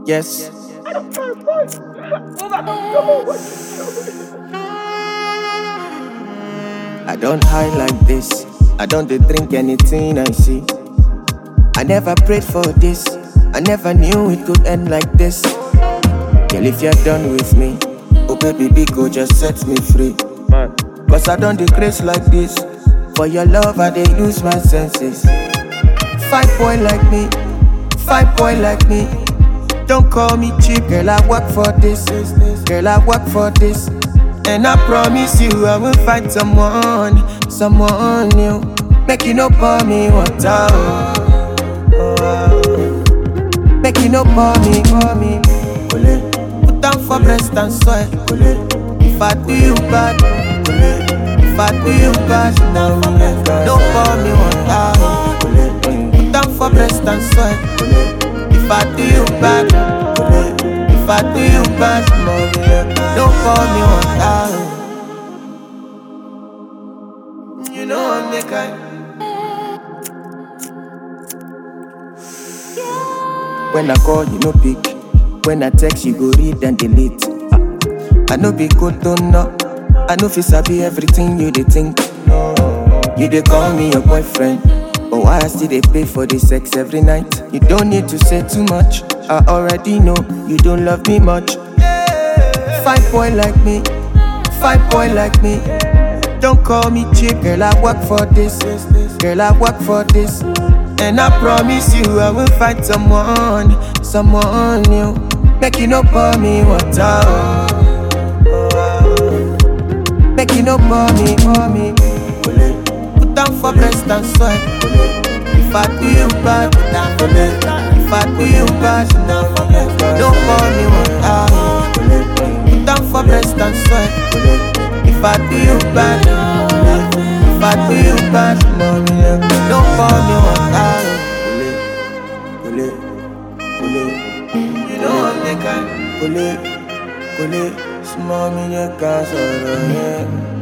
Yes. I don't hide like this. I don't dey drink anything I see. I never prayed for this. I never knew it could end like this. Girl, if you're done with me, oh baby, big go just set me free. Cause I don't decrease like this. For your love, I dey lose my senses. Fight boy like me, fight boy like me. Don't call me cheap, girl. I work for this, girl. I work for this, and I promise you, I will find someone, someone new. Make you no pour me water, oh, oh, oh. make you no pour me, pour me. Ole. Put down for breast and soil. Ole. If I do you bad, ole. if I do you bad, no, don't pour me water. oh. Put down for breast and soil. If I do you bad, if I do you bad, don't call me one time. You know I'm the kind. When I call, you no pick. When I text, you go read and delete. I know be good, don't know. I know fi sabi everything you dey think. You dey call me your boyfriend, but why I still dey pay for the sex every night? You don't need to say too much. I already know you don't love me much. Fight boy like me, fight boy like me. Don't call me cheap, girl. I work for this, girl. I work for this, and I promise you I will find someone, someone new. Make you no pour me water. oh. Make you no pour me, pour me. Put down for breast and soil. If I do you bad, if I do you bad, don't pour me water. Put down for breast and soil. If I do you bad, if I do you bad, don't pour me water. You know I'm the kind. Kole, kole, small me, you can't sorrow, yeah.